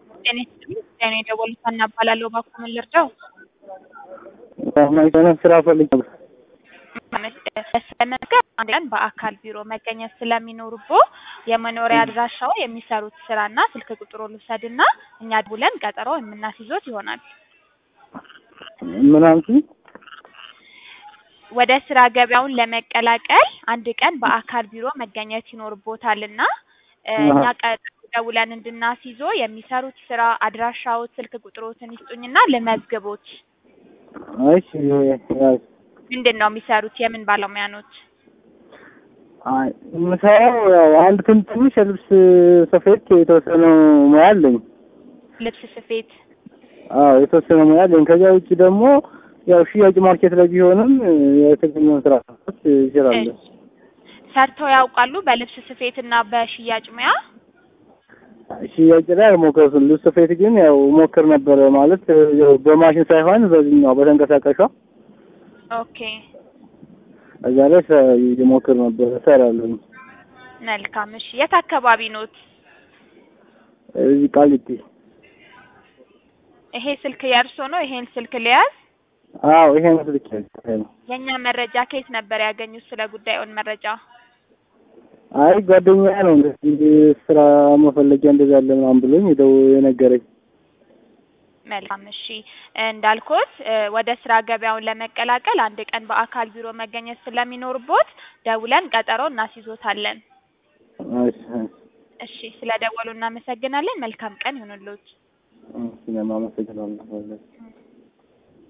ጤና ይስጥልኝ ጤና የደወሉት ሀና እባላለሁ። እባክዎ ምን ልርዳው? የሆነ ስራ ፈልግ ነበር። ለመመዝገብ አንድ ቀን በአካል ቢሮ መገኘት ስለሚኖርቦ የመኖሪያ አድራሻው የሚሰሩት ስራና ስልክ ቁጥሮ ልውሰድና እኛ ደውለን ቀጠሮ የምናስይዞት ይሆናል። ምን አልሽኝ? ወደ ስራ ገበያውን ለመቀላቀል አንድ ቀን በአካል ቢሮ መገኘት ይኖርቦታልና እኛ ቀጠሮ ደውለን እንድናስይዞ የሚሰሩት ስራ አድራሻዎት፣ ስልክ ቁጥሮትን ይስጡኝና ልመዝግቦት። እሺ ያዝ። ምንድን ነው የሚሰሩት? የምን ባለሙያ ኖት? አይ የምሰራው ያው አንድ ትን ትንሽ የልብስ ስፌት የተወሰነ ሙያ አለኝ። ልብስ ስፌት። አዎ የተወሰነ ሙያ አለኝ። ከዚያ ውጭ ደግሞ ያው ሽያጭ ማርኬት ላይ ቢሆንም የተገኘውን ስራ መስራት እችላለሁ። እሺ። ሰርተው ያውቃሉ? በልብስ ስፌት እና በሽያጭ ሙያ? ሽያጭ ላይ አልሞከርኩም። ልብስ ስፌት ግን ያው ሞክር ነበረ ማለት ያው በማሽን ሳይሆን በዚህኛው በተንቀሳቃሿ ኦኬ እዛ ላይ ሞክር ነበረ እሰራለሁ። መልካም። እሺ የት አካባቢ ኖት? እዚህ ቃሊቲ። ይሄ ስልክ የእርሶ ነው? ይሄን ስልክ ልያዝ? አዎ ይሄ ነው ስልክ ነው። የእኛ መረጃ ከየት ነበር ያገኙት? ስለ ጉዳዩን መረጃ አይ ጓደኛ ነው እንደዚህ ስራ መፈለጊያ እንደዛ አለ ምናምን ብሎኝ ሄደው የነገረኝ። መልካም እሺ፣ እንዳልኩት ወደ ስራ ገበያውን ለመቀላቀል አንድ ቀን በአካል ቢሮ መገኘት ስለሚኖርቦት ደውለን ቀጠሮ እናስይዞታለን። እሺ እሺ፣ ስለ ደወሉ እናመሰግናለን። መልካም ቀን ይሁንልዎት። እሺ፣ እኔም አመሰግናለሁ።